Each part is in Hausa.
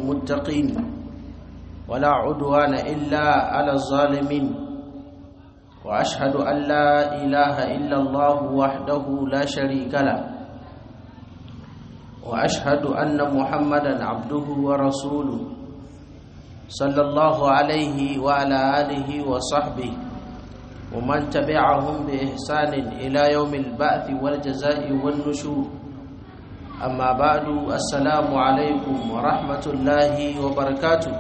للمتقين ولا عدوان إلا على الظالمين وأشهد أن لا إله إلا الله وحده لا شريك له وأشهد أن محمدا عبده ورسوله صلى الله عليه وعلى آله وصحبه ومن تبعهم بإحسان إلى يوم البعث والجزاء والنشور أما بعد السلام عليكم ورحمة الله وبركاته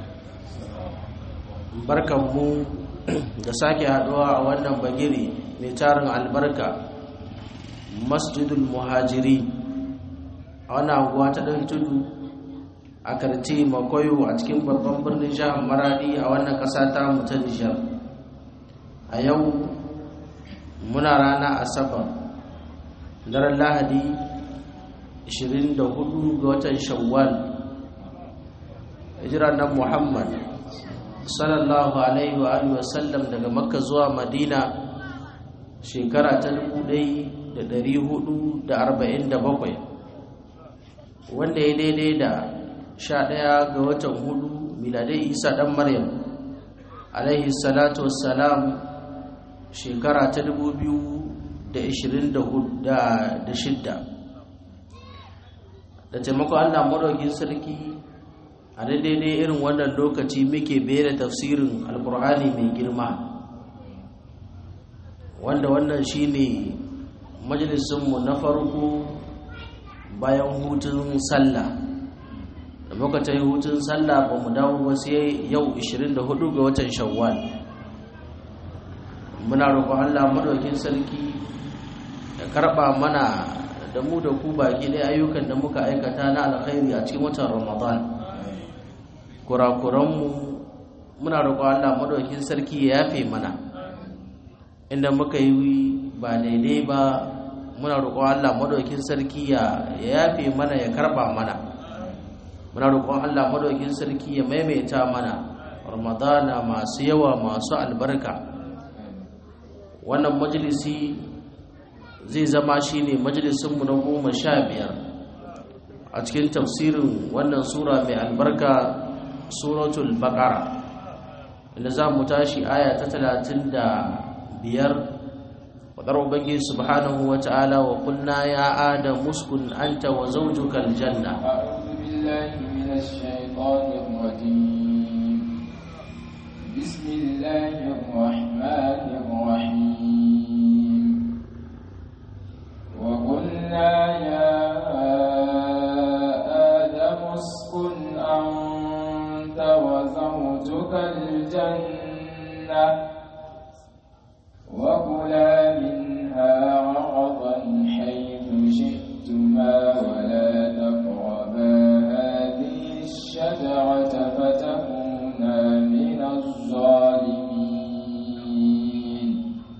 barkanmu da sake haduwa a wannan bagiri mai tarin albarka masjidul muhajiri a wannan anguwa ta ɗan tudu a karti makoyo a cikin babban birnin jihar maradi a wannan ƙasa ta mu ta nijar a yau muna rana asabar daren lahadi 24 ga watan shawwal hijirar nan muhammad sallallahu alaihi wa alihi wasallam daga makka zuwa madina shekara ta 1447 wanda ya daidai da 11 ga watan hudu miladai isa dan maryam alaihi salatu wassalam shekara ta 2026 da taimakon allah maraukin sarki a daidai irin wannan lokaci muke bere tafsirin alkur'ani mai girma wanda wannan shine majalisunmu na farko bayan hutun sallah da muka ta yi hutun sallah ba mu dawo ba sai yau 24 ga watan shawwal muna roƙon allah madaukin sarki da karɓa mana da mu da ku baki ɗaya ayyukan da muka aikata na alkhairi a cikin watan ramadan kurakuranmu muna roƙon Allah madaukakin sarki ya yafe mana inda muka yi ba daidai ba muna roƙon Allah madaukakin sarki ya yafe mana ya karba mana muna roƙon Allah madaukakin sarki ya maimaita mana ramadana masu yawa masu albarka wannan majalisi zai zama shine majalisinmu na goma sha biyar a cikin tafsirin wannan sura mai albarka suratul baqara inda za mu tashi aya ta talatin da biyar wadar ubangi subhanahu wa ta'ala wa kulna ya adam muskun anta wa zawjuka aljanna بسم الله الرحمن الرحيم وقلنا يا آدم اسكن أنت وزوجك الجنة وكلا منها رغضا حيث شئتما ولا تقربا هذه الشجرة فتكونا من الظالمين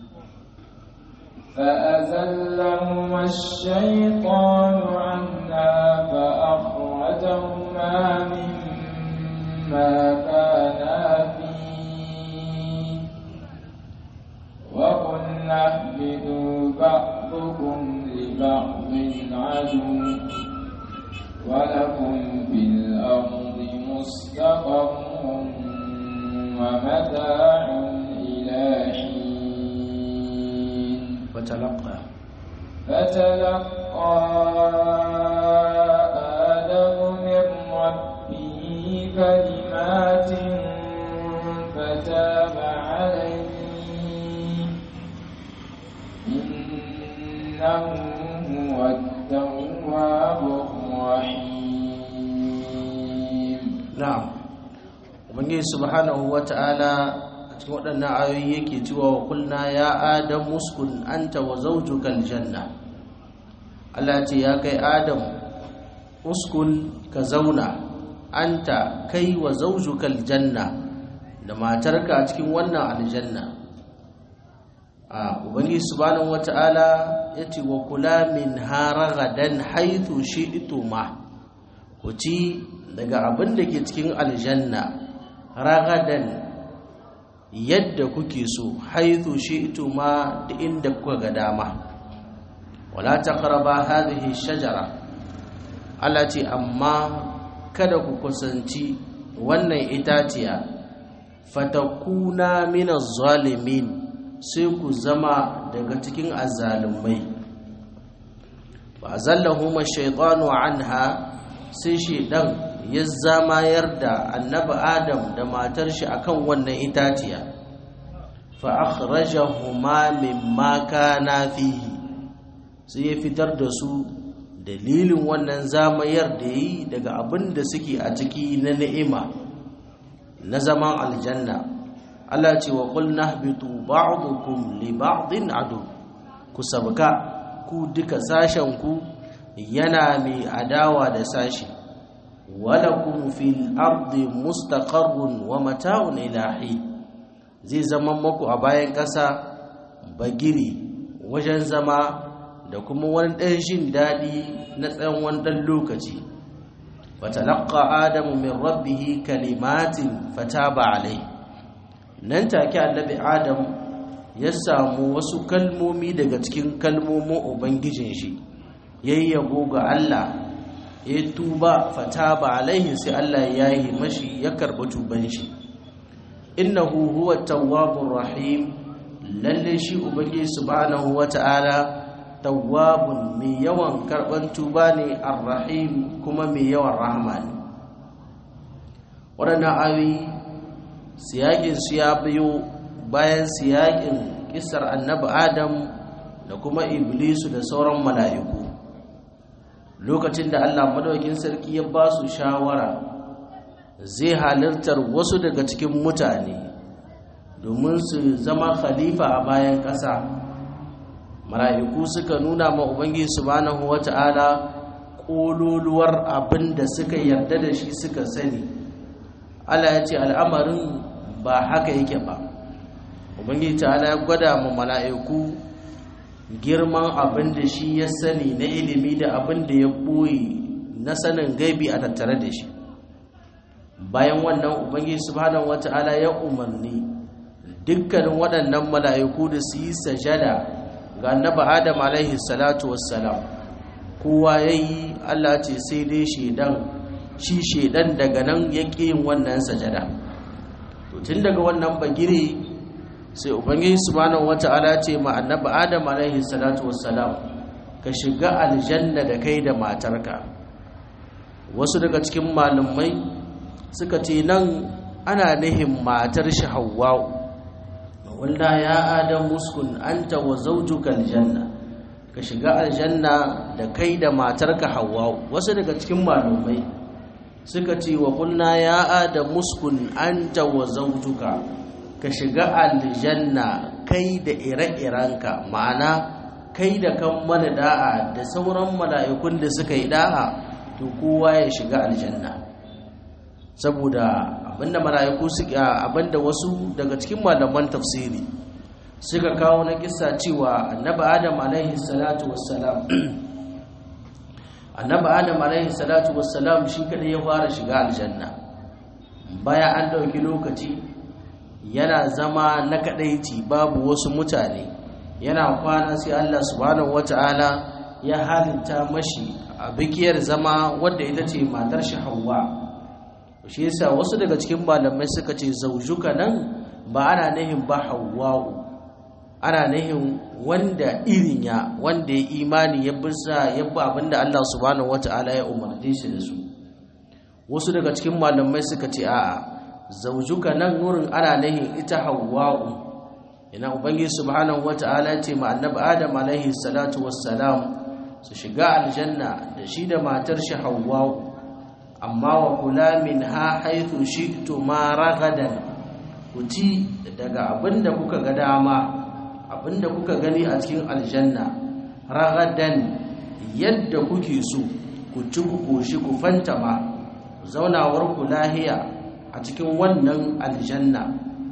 فأزلهما الشيطان عنها فأخرجهما مما كانا فيه وقلنا اهبطوا بعضكم لبعض عدو ولكم في الأرض مستقر ومتاع إلى حين فتلقى فتلقى آدم من ربه كلمات فتاب عليه إنه هو التواب الرحيم na'am ubangiji subhanahu wata'ala a cikin waɗannan ayoyi yake cewa wa kulna ya adam muskun anta wa zawjuka aljanna Allah ce ya kai adam uskun ka zauna anta kai wa zawjuka aljanna da matarka a cikin wannan aljanna a ubangiji subhanahu wata'ala yace wa kula min haragadan haythu shi'tuma ku ci daga abin da ke cikin aljanna ragadan yadda kuke so haithu shi'tu ma da inda kuka ga dama wala taqraba hadhihi shajara Allah ce amma kada ku kusanci wannan itaciya fatakuna minaz zalimin sai ku zama daga cikin azzalumai fa zallahuma shaytanu anha sai shedan ya zamayar da annabi adam da matar shi akan wannan itaciya fa akhrajahuma mimma kana fihi sai ya fitar da su dalilin wannan zamayar da yi daga abin da suke a ciki na ni'ima na zaman aljanna Allah ce wa qul nahbitu ba'dukum li ba'din adu ku sabka ku duka sashen ku yana mai adawa da sashi walakum fil ardi mustaqarrun wa mata'un ilahi zai zama muku a bayan ƙasa bagiri wajen zama da kuma wani ɗan jin daɗi na tsawon wani ɗan lokaci fatalaqqa adamu min rabbihi kalimatin fataba alai nan take annabi adam ya samu wasu kalmomi daga cikin kalmomin ubangijin shi yayi yabo ga Allah ya tuba fataba alaihi sai Allah ya yi mashi ya karɓi tuban shi innahu huwa tawwabur rahim lalle shi ubangiji subhanahu wata'ala tawwabun mai yawan karban tuba ne arrahim kuma mai yawan rahama ne waɗannan ayoyi siyakin su ya biyo bayan siyakin kisar annabi adam da kuma iblisu da sauran mala'iku lokacin da allah madaukin sarki ya ba su shawara zai halittar wasu daga cikin mutane domin su zama khalifa a bayan ƙasa mala'iku suka nuna ma ubangiji subhanahu wata'ala kololuwar abin da suka yarda da shi suka sani Allah ya ce al'amarin ba haka yake ba ubangiji ta'ala ya gwada ma mala'iku girman abin da shi ya sani na ilimi da abin da ya ɓoye na sanin gaibi a tattare da shi bayan wannan ubangiji subhanahu wata'ala ya umarni dukkanin waɗannan mala'iku da su yi sajada ga annaba adam alaihi salatu wassalam kowa ya yi allah ce sai dai shaidan shi shaidan daga nan ya yin wannan sajada to tun daga wannan bagire sai ubangiji subhanahu wata'ala ce ma annaba adam alaihi salatu wassalam ka shiga aljanna da kai da matarka wasu daga cikin malamai suka ce nan ana nihin matar shi hawwa'u wanda ya adam muskun anta wa zawjuka aljanna ka shiga aljanna da kai da matarka Hawwa wasu daga cikin malumai suka ce wa kunna ya adam muskun anta wa zawjuka ka shiga aljanna kai da ire-irenka ma'ana kai da kan mana da'a da sauran mala'ikun da suka yi da'a to kowa ya shiga aljanna saboda abinda mala'iku suka abinda wasu daga cikin malaman tafsiri suka kawo na kissa cewa annabi adam alaihi salatu wassalam annabi adam alaihi salatu wassalam shi kadai ya fara shiga aljanna baya an dauki lokaci yana zama na kadaici babu wasu mutane yana kwana sai Allah subhanahu wataala ya halitta mashi a bikiyar zama wadda ita ce matar shi Hawwa shi yasa wasu daga cikin malamai suka ce zaujuka nan ba ana nihin ba hawwa'u ana nihin wanda irin ya wanda ya imani ya bisa ya bi abinda Allah subhanahu wata'ala ya umarce shi da su wasu daga cikin malamai suka ce a'a zaujuka nan wurin ana nihin ita hawwa'u ina ubangiji subhanahu wata'ala ce ma annabi adam alaihi salatu wassalam su shiga aljanna da shi da matar shi hawwa'u amma wa kula min ha haithu shi'tu ma ragadan ku ci daga abinda kuka ga dama abinda kuka gani a cikin aljanna ragadan yadda kuke so ku ci ku koshi ku fantama zaunawar ku lahiya a cikin wannan aljanna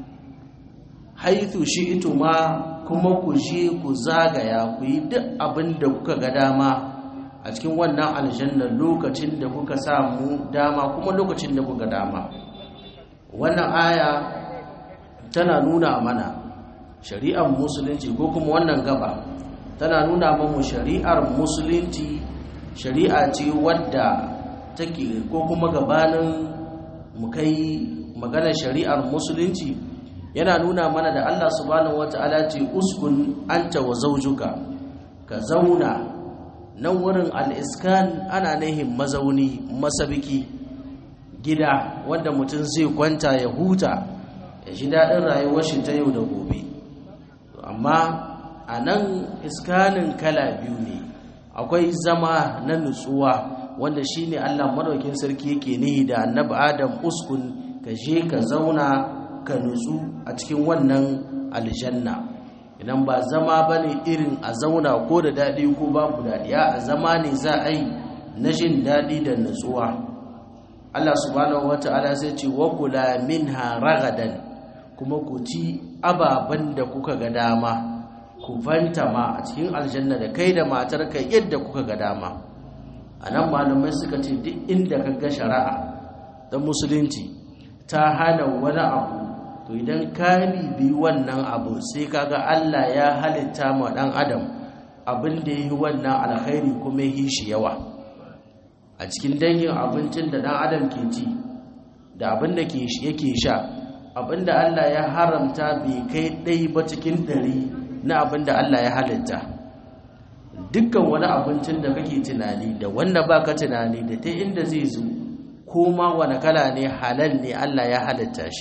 haithu shi'tu ma kuma ku je ku zagaya ku yi duk abinda kuka ga dama a cikin wannan aljanna lokacin da kuka samu dama kuma lokacin da kuka dama wannan aya tana nuna mana shari'ar musulunci ko kuma wannan gaba tana nuna mamu shari'ar musulunci shari'a ce wadda take ko kuma gabanin mu kai maganar shari'ar musulunci yana nuna mana da Allah subhanahu wata'ala ce uskun anta wa zawjuka ka zauna nan wurin al-iskan ana nihin mazauni masabiki gida wanda mutum zai kwanta ya huta ya ji daɗin rayuwar shi ta yau da gobe amma a nan iskanin kala biyu ne akwai zama na nutsuwa wanda shine Allah madaukin sarki yake nihi da annabi Adam uskun ka je ka zauna ka nutsu a cikin wannan aljanna idan ba zama bane irin a zauna ko da dadi ko babu dadi a zama ne za a yi na jin dadi da nutsuwa Allah subhanahu wata'ala sai ce wa kula minha ragadan kuma ku ci ababen da kuka ga dama ku fanta ma a cikin aljanna da kai da matarka yadda kuka ga dama a nan malamai suka ce duk inda ka ga shari'a ta musulunci ta hana wani abu to idan ka bibi wannan abu sai kaga Allah ya halitta ma dan adam abin da yi wannan alkhairi kuma yi shi yawa a cikin dangin abincin da dan adam ke ci da abin da yake sha abin da Allah ya haramta bai kai ɗai ba cikin ɗari na abin da Allah ya halitta dukkan wani abincin da kake tunani da wanda baka tunani da ta inda zai zo ko ma wani kala ne halal ne Allah ya halitta shi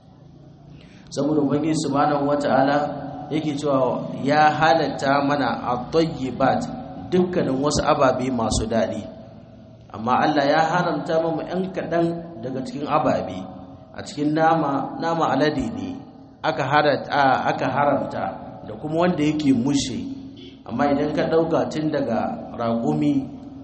saboda ubangiji subhanahu wata'ala yake cewa ya halatta mana at-tayyibat dukkanin wasu ababe masu daɗi amma Allah ya haramta mu ɗan kaɗan daga cikin ababe a cikin nama nama alade ne aka haramta aka haramta da kuma wanda yake mushe amma idan ka ɗauka tun daga raƙumi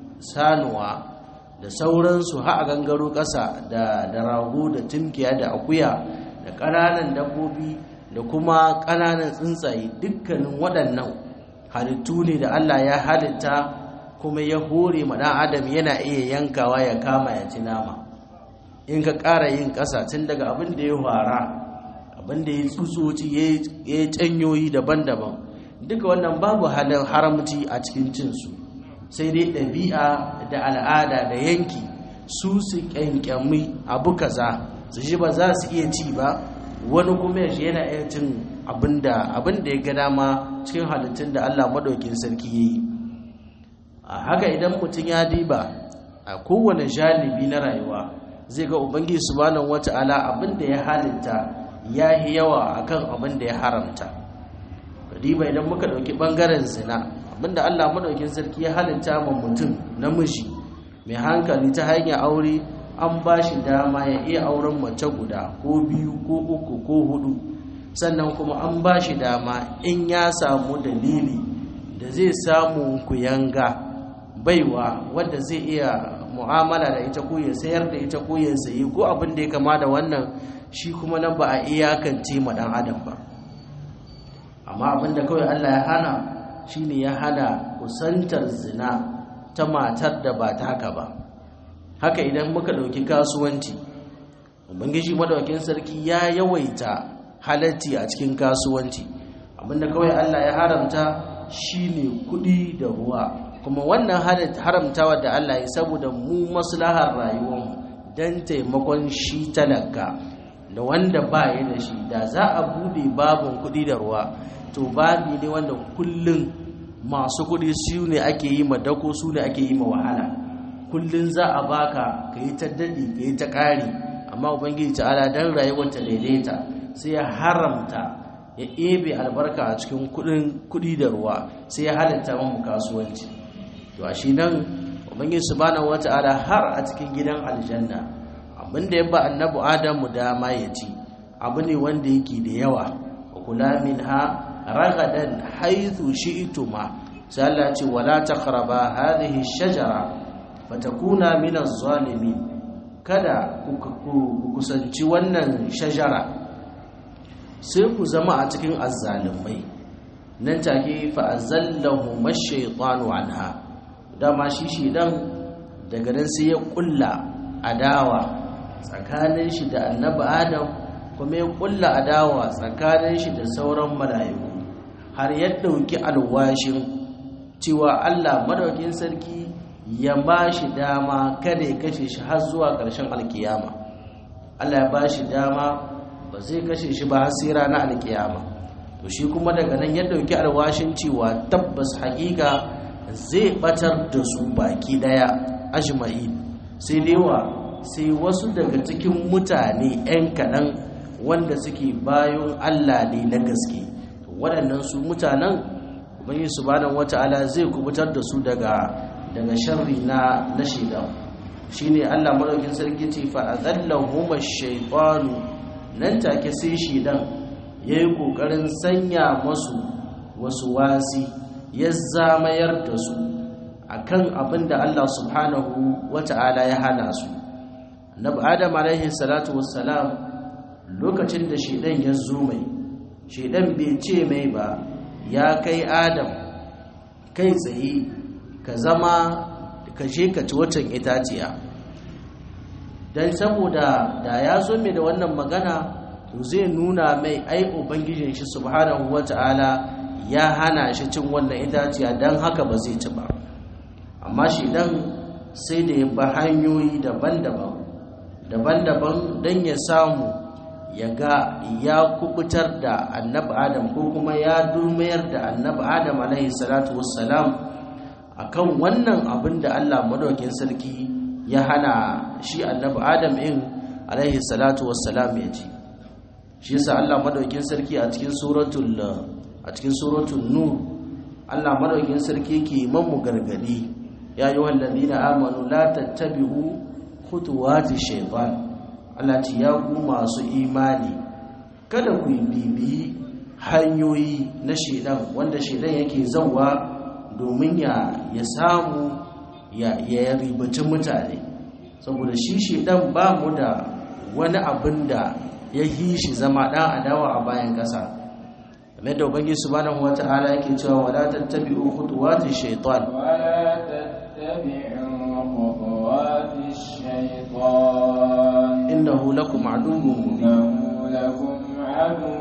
sanuwa da sauransu ha a gangaro ƙasa da rago da tunkiya da akuya da ƙananan dabbobi da kuma ƙananan tsuntsaye dukkanin waɗannan halittu ne da Allah ya halitta kuma ya hore ma ɗan adam yana iya yankawa ya kama ya ci nama in ka ƙara yin ƙasa tun daga abin da ya fara abin da ya tsutsotsi ya yi canyoyi daban-daban duka wannan babu halin haramci a cikin cinsu sai dai ɗabi'a da al'ada da yanki su su ƙyanƙyami abu kaza su ji ba za su iya ci ba wani kuma yashi yana iya cin abin da ya ga dama cikin halittun da allah maɗaukin sarki ya yi a haka idan mutum ya diba a kowane jalibi na rayuwa zai ga ubangiji subhanahu wata'ala abin da ya halitta ya yi yawa akan abin da ya haramta riba idan muka ɗauki ɓangaren zina abinda allah maɗaukin sarki ya halitta ma mutum namiji mai hankali ta hanyar aure an ba shi dama ya iya auren mace guda ko biyu ko uku ko hudu sannan kuma an ba shi dama in ya samu dalili da zai samu kuyanga baiwa wadda zai iya mu'amala da ita ko ya sayar da ita ko ya sayi ko abin da ya kama da wannan shi kuma nan ba a iyakance ma dan adam ba amma abinda kawai Allah ya hana shine ya hana kusantar zina ta matar da ba ta haka ba haka idan muka dauki kasuwanci ubangiji madaukakin sarki ya yawaita halatti a cikin kasuwanci abinda kawai Allah ya haramta shine kudi da ruwa kuma wannan haramtawa da Allah ya saboda mu maslahar rayuwarmu don taimakon shi talaka da wanda ba ya da shi da za a bude babin kudi da ruwa to babi ne wanda kullum masu kudi su ne ake yi ma dako su ne ake yi ma wahala kullum za a baka ka yi ta daɗi ka yi ta ƙari amma ubangiji ta'ala don rayuwar ta daidaita sai ya haramta ya ebe albarka a cikin kudi da ruwa sai ya halatta mu kasuwanci to a shi nan ubangiji subhanahu wata'ala har a cikin gidan aljanna abinda ya ba annabi adamu dama ya ci abu ne wanda yake da yawa kula minha ragadan haythu shi'tuma sai Allah ce wala taqraba hadhihi shajara fatakuna min az-zalimin kada ku kusanci wannan shajara sai ku zama a cikin azzalimai nan take fa azallahu mash-shaytanu anha dama shi shedan daga nan sai ya kulla adawa tsakanin shi da annabi adam kuma ya kulla adawa tsakanin shi da sauran mala'iku har ya dauki alwashin cewa Allah madaukin sarki ya ba shi dama kada ya kashe shi har zuwa ƙarshen alkiyama Allah ya ba shi dama ba zai kashe shi ba har sai ranar alkiyama to shi kuma daga nan ya dauki alwashin cewa tabbas hakika zai batar da su baki daya ajma'i sai dewa sai wasu daga cikin mutane 'yan kaɗan wanda suke bayan Allah ne na gaske waɗannan su mutanen ubangi subhanahu wata'ala zai kubutar da su daga daga sharri na na shaidan shine Allah madaukin sarki ce fa azallahuma ash-shaytanu nan take sai shaidan yayi kokarin sanya masu wasu wasi ya zamayar da su akan abinda Allah subhanahu wata'ala ya hana su annabi adam alaihi salatu wassalam lokacin da shaidan ya zo mai shaidan bai ce mai ba ya kai adam kai tsaye ka zama ka je ka ci waccan itaciya don saboda da ya zo mai da wannan magana to zai nuna mai ai ubangijin shi subhanahu wata'ala ya hana shi cin wannan itaciya don haka ba zai ci ba amma shi dan sai da ya ba hanyoyi daban-daban daban-daban don ya samu ya ga ya kubutar da annabi adam ko kuma ya durmayar da annabi adam alaihi salatu wassalam akan wannan abin da Allah madaukakin sarki ya hana shi annabi adam in alaihi salatu wassalam ya ji shi yasa Allah madaukakin sarki a cikin suratul a cikin suratul nur Allah madaukakin sarki ke mamu gargadi ya ayyuhal ladina amanu la tattabi'u khutuwati shaytan Allah ce ya ku masu imani kada ku bibiyi hanyoyi na shedan wanda shedan yake zauwa domin ya ya samu ya ya ribaci mutane saboda shi shedan ba mu da wani abin da ya yi shi zama dan adawa a bayan kasa kamar da ubangi subhanahu wata'ala yake cewa wala tattabi'u khutuwati shaytan ولا تتبعوا خطوات الشيطان innahu lakum aduwwun mubin إنه لكم عدو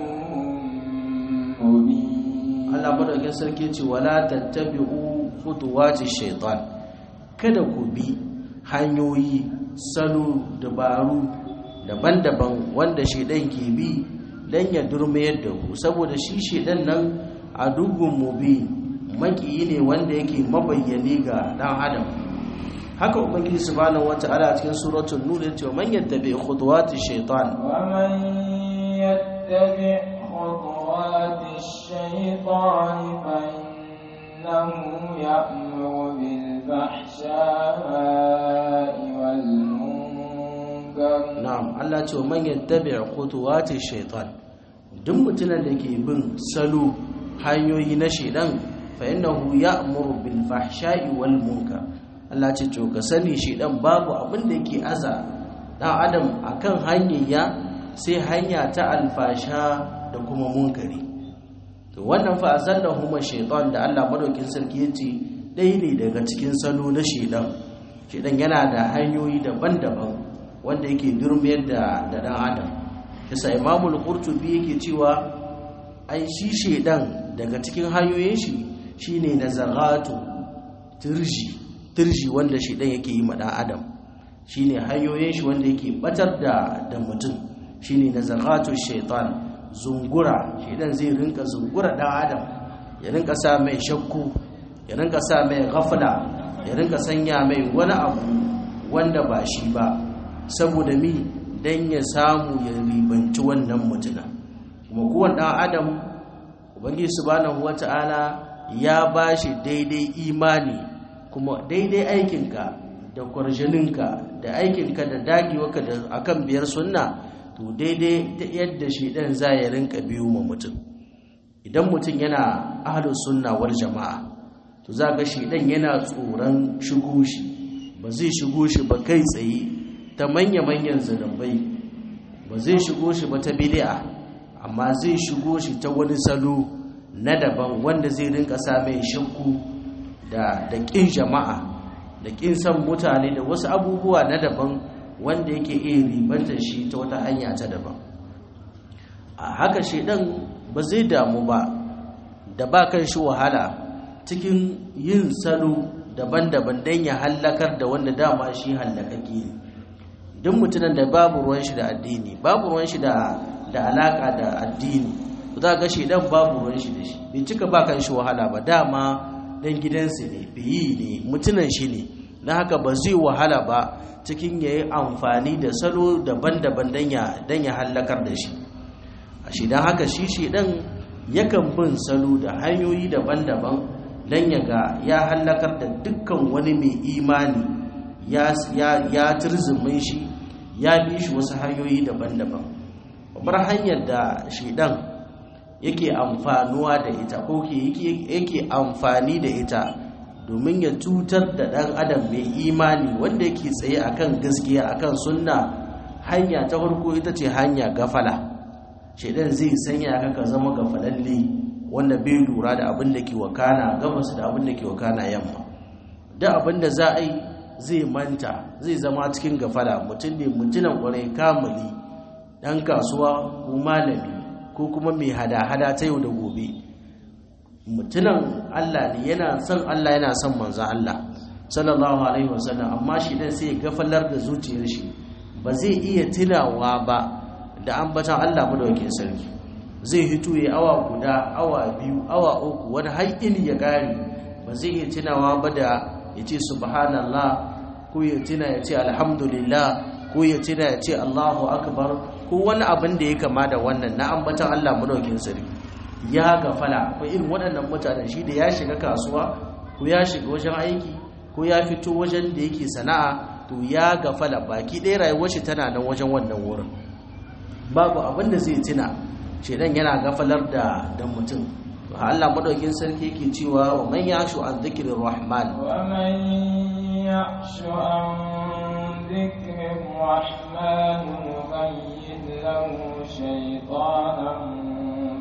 مبين Allah madaukakin sarki ce wala tattabi'u khutuwati shaytan kada ku bi hanyoyi salo dabaru daban-daban wanda shaidan ke bi dan ya durmayar da ku saboda shi shaidan nan adugun mubi makiyi ne wanda yake mabayyane ga dan adam haka ubangiji subhanahu wata'ala a cikin suratul nur yace man yattabi khutuwati shaytan ومن يتبع خطوات الشيطان فإنه يأمر بالفحشاء والمنكر na'am Allah ce man yattabi khutuwati shaytan duk mutumin da ke bin salo hanyoyi na shaidan fa innahu ya'muru bil fahsha'i wal munkar Allah ce to ka sani shaidan babu abin da yake aza dan adam akan hanyar sai hanya ta alfasha da kuma munkari to wannan fa azallahuma shaytan da Allah madaukin sarki yace dai ne daga cikin salo na shaidan shaidan yana da hanyoyi daban-daban wanda yake durmiyar da da dan adam yasa imamul qurtubi yake cewa ai shi shedan daga cikin hanyoyin shi shine nazaratu turji turji wanda shedan yake yi ma dan adam shine hanyoyin shi wanda yake batar da da mutum shine nazaratu shaitan zungura shedan zai rinka zungura dan adam ya rinka sa mai shakku ya rinka sa mai ghafla ya rinka sanya mai wani abu wanda ba shi ba saboda mi dan ya samu ya ribanci wannan mutuna kuma kowane ɗan adam ubangiji subhanahu wata'ala ya bashi daidai imani kuma daidai aikinka da kwarjaninka da aikinka da dagewarka da akan biyar sunna to daidai ta yadda shi ɗan za ya rinka biyu ma mutum idan mutum yana ahlus sunna wal jama'a to za ga shi ɗan yana tsoron shigo shi ba zai shigo shi ba kai tsaye ta manya-manyan zanabai ba zai shigo shi ba ta bid'a amma zai shigo shi ta wani salo na daban wanda zai rinka sa mai shakku da da kin jama'a da kin san mutane da wasu abubuwa na daban wanda yake iya ribanta shi ta wata hanya ta daban a haka shedan ba zai damu ba da ba kan shi wahala cikin yin salo daban-daban don ya hallakar da wanda dama shi hallakake ne duk mutumin da babu ruwan shi da addini babu ruwan shi da da alaka da addini za ga shi dan babu ruwan shi da shi bai cika ba kan shi wahala ba dama dan gidansu ne biyi ne mutunan shi ne na haka ba zai wahala ba cikin ya yi amfani da salo daban-daban don ya hallakar da shi a shi don haka shi shi ɗan yakan bin salo da hanyoyi daban-daban don ya ga ya hallakar da dukkan wani mai imani ya turzumin shi ya bi shi wasu hanyoyi daban-daban babbar hanyar da shi ɗan yake amfanuwa da ita ko yake amfani da ita domin ya cutar da ɗan adam mai imani wanda yake tsaye akan gaskiya akan sunna hanya ta farko ita ce hanya gafala shaidan zai sanya ka ka zama gafalalle wanda bai lura da abin da ke wakana gabas da abin da ke wakana yamma da abin da za a yi zai manta zai zama cikin gafala mutum ne mutunan kwarai kamali ɗan kasuwa ko malami ko kuma mai hada-hada ta yau da gobe mutunan Allah ne yana son Allah yana son manzan Allah sallallahu alaihi wasallam amma shi dan sai gafalar da zuciyar shi ba zai iya tunawa ba da ambatan Allah madaukakin sarki zai hito ya awa guda awa biyu awa uku wani haƙin ya gari ba zai iya tunawa ba da ya ce subhanallah ko ya tuna ya ce alhamdulillah ko ya tuna ya ce Allahu akbar ko wani abin da ya kama da wannan na ambatan Allah madaukakin sarki ya gafala ko irin waɗannan mutanen shi da ya shiga kasuwa ko ya shiga wajen aiki ko ya fito wajen da yake sana'a to ya gafala baki ɗaya rayuwar shi tana nan wajen wannan wurin babu abin da zai tuna shedan yana gafalar da da mutum Allah madaukin sarki yake cewa wa man yashu an dhikrir rahman wa man yashu an dhikrir rahman nuqayyid lahu shaytanan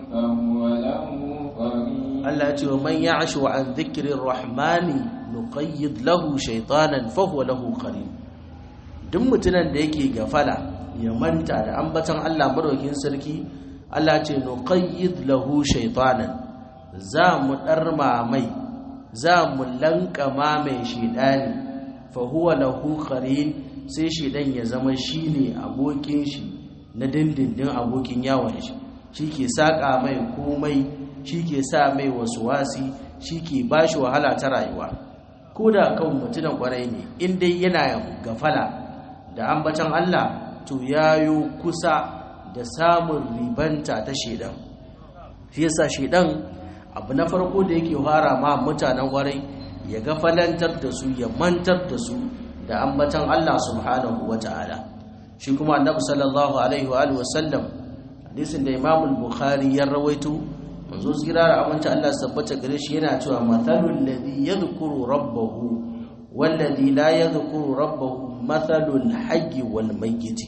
Allah ce wa man ya'shu an dhikrir rahmani nuqayyid lahu shaytanan fa huwa lahu qarin duk mutunan da yake gafala ya manta da ambatan Allah madaukin sarki Allah ce nuqayyid lahu shaytanan za mu darma mai za mu lankama mai shedani fa huwa lahu qarin sai shedan ya zama shine abokin shi na dindindin abokin yawon shi shi ke saƙa mai komai shi ke sa mai wasu wasi shi ke ba shi wahala ta rayuwa ko da kan mutunan kwarai ne in dai yana gafala da ambatan Allah to yayo kusa da samun ribanta ta shedan shi yasa shedan abu na farko da yake fara ma mutanen kwarai ya gafalantar da su ya mantar da su da ambatan Allah subhanahu wata'ala shi kuma annabi sallallahu alaihi wa alihi wasallam hadisin da Imam Bukhari ya rawaito manzo tsira da aminci Allah tabbata gare shi yana cewa mathalul ladhi yadhkuru rabbahu wal ladhi la yadhkuru rabbahu mathalul hayy wal mayyit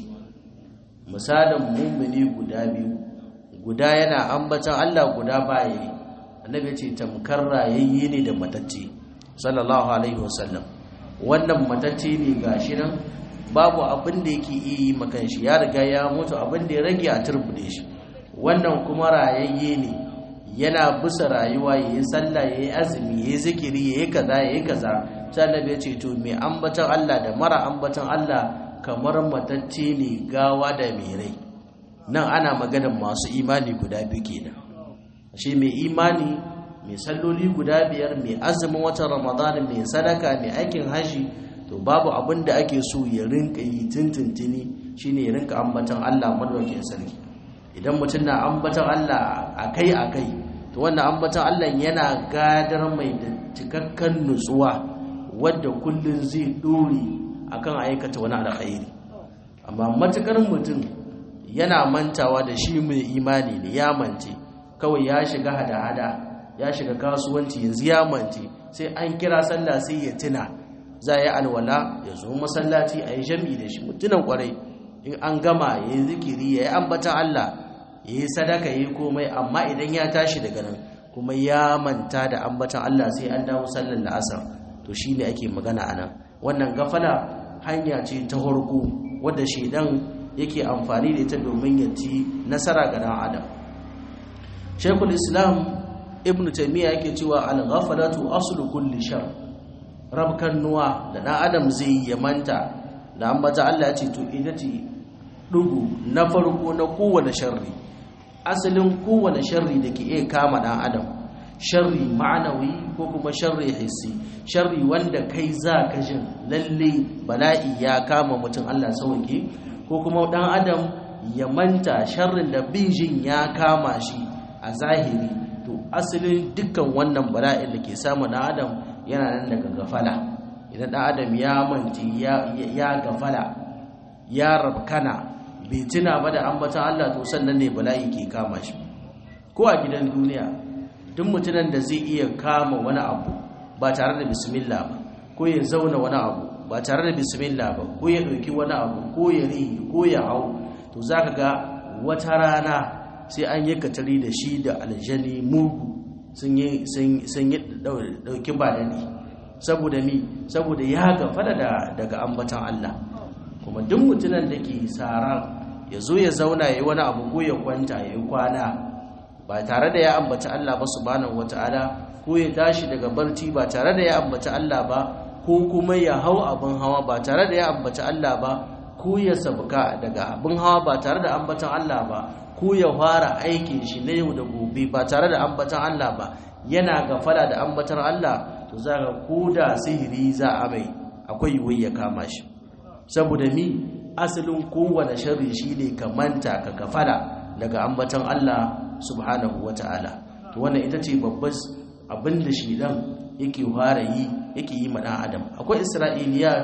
misalin mu'mini guda biyu guda yana ambatan Allah guda baya annabi ce tamkar rayayye ne da matacce sallallahu alaihi wasallam wannan matacce ne gashi nan babu abin da yake iya yi makan shi ya riga ya mutu abin da ya rage a turbude shi wannan kuma rayayye ne yana bisa rayuwa ya yi sallah ya yi azumi ya yi zikiri ya yi kaza ya yi kaza sannan ya ce to mai ambatan Allah da mara ambatan Allah kamar matacce ne gawa da mai rai nan ana maganar masu imani guda biyu kenan shi mai imani mai salloli guda biyar mai azumin watan ramadan mai sadaka mai aikin haji to babu abin da ake so ya rinka yi tintintini shine ya rinka ambatan Allah madaukakin sarki idan mutum na ambatan Allah akai akai to wannan ambatan Allah yana gadar mai da cikakken nutsuwa wadda kullun zai dore akan aikata wani alkhairi amma matukar mutum yana mantawa da shi mai imani ne ya mance kawai ya shiga hada-hada ya shiga kasuwanci yanzu ya mance sai an kira sallah sai ya tuna za a yi alwala ya zo masallaci a yi jami da shi mutunan kwarai in an gama ya yi zikiri ya yi ambatan Allah ya yi sadaka ya yi komai amma idan ya tashi daga nan kuma ya manta da ambatan Allah sai an dawo sallar la'asar to shi ne ake magana a nan wannan gafala hanya ce ta horko wadda shaidan yake amfani da ita domin ya ci nasara ga dan adam shekul islam ibn taimiyya yake cewa al-ghafalatu aslu kulli shar rabkan nuwa da ɗan adam zai yi manta da ambata Allah ya ce to ita ce ɗugu na farko na kowane sharri asalin kowane sharri da ke iya kama ɗan adam sharri ma'anawi ko kuma sharri hissi sharri wanda kai za ka jin lalle bala'i ya kama mutum Allah sauke ko kuma ɗan adam ya manta sharrin da bin jin ya kama shi a zahiri to asalin dukkan wannan bala'in da ke samu ɗan adam yana nan daga gafala idan ɗan adam ya manci ya gafala ya rabkana bai tuna ba da ambatan Allah to sannan ne bala'i ke kama shi ko a gidan duniya duk mutumin da zai iya kama wani abu ba tare da bismillah ba ko ya zauna wani abu ba tare da bismillah ba ko ya ɗauki wani abu ko ya rihi ko ya hau to za ka ga wata rana sai an yi katari da shi da aljani mugu sun yi ɗauki ba daɗi saboda mi saboda ya gafara daga ambatan Allah kuma duk mutumin da ke tsara ya zo ya zauna ya yi wani abu ko ya kwanta ya yi kwana ba tare da ya ambaci Allah ba subhanahu wata'ala ko ya tashi daga barci ba tare da ya ambaci Allah ba ko kuma ya hau abin hawa ba tare da ya ambaci Allah ba ko ya sabuka daga abin hawa ba tare da ambatan Allah ba ko ya fara aikin shi na yau da gobe ba tare da ambatan Allah ba yana gafala da ambatan Allah to za ka koda sihiri za a mai akwai yiwuwar ya kama shi saboda mi asalin kowane sharri shine ka manta ka gafala daga ambatan Allah subhanahu wata'ala to wannan ita ce babbar abin da shi dan yake fara yi yake yi ma dan adam akwai isra'iliyat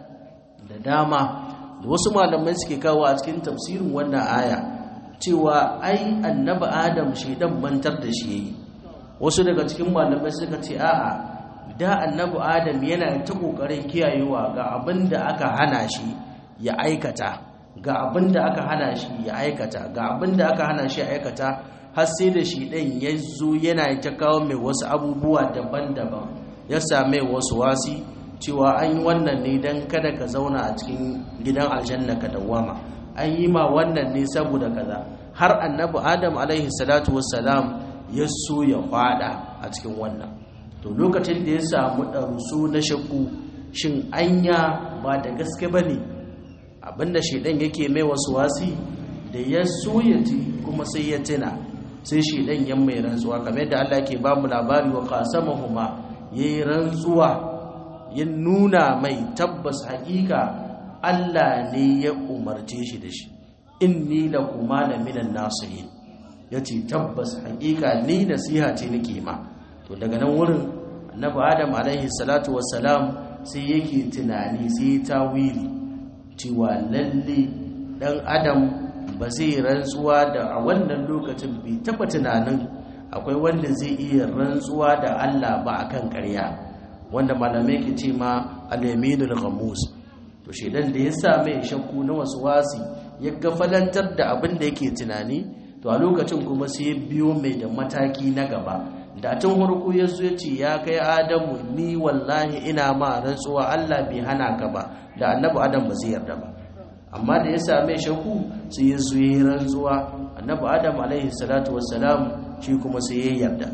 da dama da wasu malamai suke kawo a cikin tafsirin wannan aya cewa ai annabi adam shedan mantar da shi yayi wasu daga cikin malamai suka ce a'a da annabi adam yana ta kokarin kiyayewa ga abin da aka hana shi ya aikata ga abin da aka hana shi ya aikata ga abin da aka hana shi ya aikata har sai da shi ɗan ya zo yana ta kawo mai wasu abubuwa daban-daban ya same wasu wasi cewa an yi wannan ne don kada ka zauna a cikin gidan aljanna ka dawama an yi ma wannan ne saboda kaza har annabi adam alaihi salatu wassalam ya so ya fada a cikin wannan to lokacin da ya samu ɗarusu na shakku shin anya ba da gaske ba ne abinda shaidan yake mai wasu wasi da ya so ya ci kuma sai ya tuna sai shaidan ya mai rantsuwa kamar yadda Allah ke ba mu labari wa qasamahuma yayi rantsuwa ya nuna mai tabbas haƙiƙa Allah ne ya umarce shi da shi inni lakuma la minan nasihin yace tabbas haƙiƙa ni nasiha ce nake ma to daga nan wurin annabi Adam alaihi salatu wassalam sai yake tunani sai tawili cewa lalle dan adam ba zai rantsuwa da a wannan lokacin bai taba tunanin akwai wanda zai iya rantsuwa da Allah ba akan ƙarya wanda malamai ke ce ma al-yaminul ghamus to shedan da ya sa mai shakku na wasu wasi ya gafalantar da abin da yake tunani to a lokacin kuma sai ya biyo mai da mataki na gaba da tun farko ya zo ya ce ya kai adamu ni wallahi ina ma rantsuwa Allah bai hana ka ba da annabi adam ba zai yarda ba amma da ya same shaku sai ya zo ya rantsuwa annabi adam alaihi salatu wassalam shi kuma sai ya yarda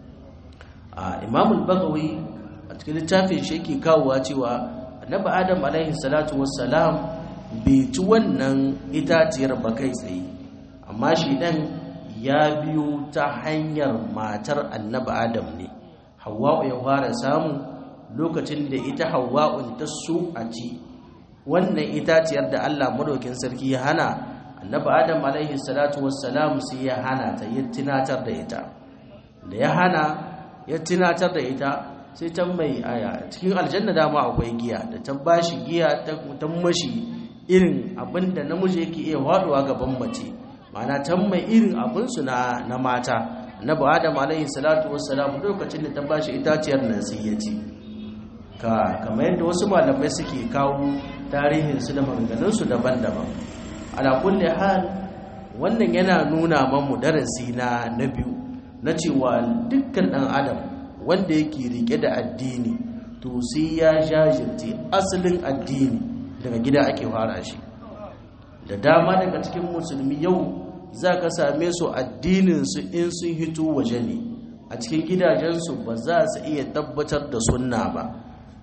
a imam al-bagawi a cikin littafin shi yake kawowa cewa annabi adam alaihi salatu wassalam bai ci wannan itaciyar ba kai tsaye amma shi dan ya biyo ta hanyar matar annabi adam ne hawa'u ya fara samu lokacin da ita hawa'un ta so a ci wannan itaciyar da allah madaukin sarki ya hana annabi adam alaihi salatu wassalam sai ya hana ta ya tunatar da ita da ya hana ya tunatar da ita sai ta mai aya cikin aljanna dama akwai giya da ta bashi giya ta mashi irin abinda namiji yake iya waduwa gaban mace ma'ana can mai irin abinsu na, na mata na ba adam alaihi salatu wassalam lokacin da ta bashi itaciyar nan sai ya ci ka kamar yadda wasu malamai suke kawo tarihinsu da maganganunsu daban-daban ala kulli hal wannan yana nuna mamu darasi na na biyu na cewa dukkan dan adam wanda yake rike da addini to sai ya jajirce asalin addini daga gida ake fara shi da dama daga cikin musulmi yau za ka same su addininsu in sun hito waje ne a cikin gidajensu ba za su iya tabbatar da sunna ba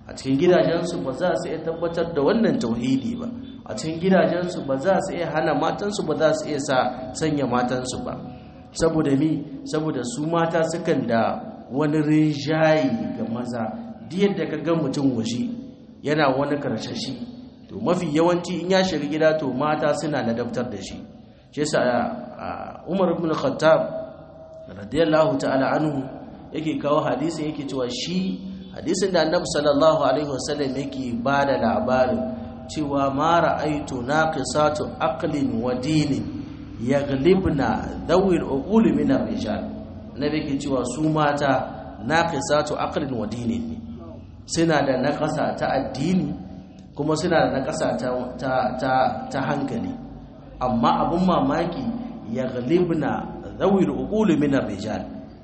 a cikin gidajensu ba za su iya tabbatar da wannan tauhidi ba a cikin gidajensu ba za su iya hana matansu ba za su iya sa sanya matansu ba saboda mi saboda su mata sukan da wani rinjayi ga maza duk yadda ka ga mutum waje yana wani karshashi to mafi yawanci in ya shiga gida to mata suna ladabtar da shi shi yasa Umar ibn Khattab radiyallahu ta'ala anhu yake kawo hadisin yake cewa shi hadisin da Annabi sallallahu alaihi wasallam yake bada labarin cewa ma ra'aitu naqisatu aqlin wa dinin yaghlibna dhawil uqul min ar-rijal nabi yake cewa su mata naqisatu aqlin wa dinin suna da naqasa ta addini kuma suna da naqasa ta ta ta hankali amma abun mamaki yaghlibna dhawil uqul min ar-rijal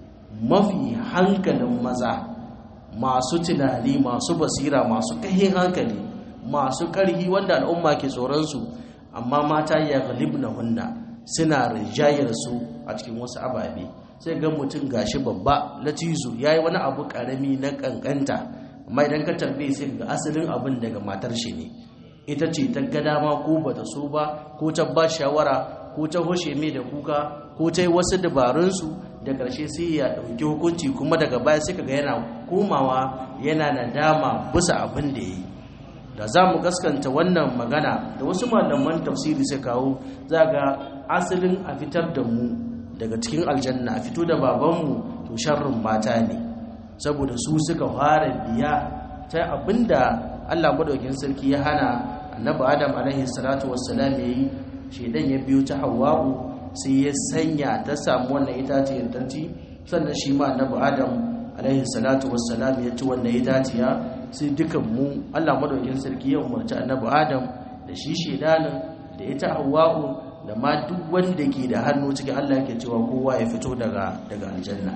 mafi hankalin maza masu tunani masu basira masu kahin hankali masu ƙarhi wanda al'umma ke tsoronsu amma mata ya galibna hunna suna rijayar su a cikin wasu ababe sai ga mutum gashi babba latizu ya yi wani abu ƙarami na ƙanƙanta amma idan ka tambaye sai ga asalin abin daga matar shi ne ita ce ta ga dama ko ba ta so ba ko ta ba shawara ko ta hoshe mai da kuka ko ta yi wasu dabarunsu da ƙarshe sai ya ɗauki hukunci kuma daga baya sai ga yana komawa yana nadama bisa abin da ya yi da za mu gaskanta wannan magana da wasu malaman tafsiri sai kawo za ga asalin a fitar da mu daga cikin aljanna a fito da babanmu to sharrin mata ne saboda su suka fara biya ta abinda Allah madaukin sarki ya hana annabi Adam alaihi salatu wassalam yayi shedan ya biyo ta Hawwa'u sai ya sanya ta samu wannan itaciyar tanti sannan shi ma annabi Adam alaihi salatu wassalam ya ci wannan itaciya sai dukan mu Allah madaukin sarki ya umarci annabi Adam da shi shedanin da ita Hawwa'u da ma duk wanda ke da hannu cikin Allah yake cewa kowa ya fito daga daga aljanna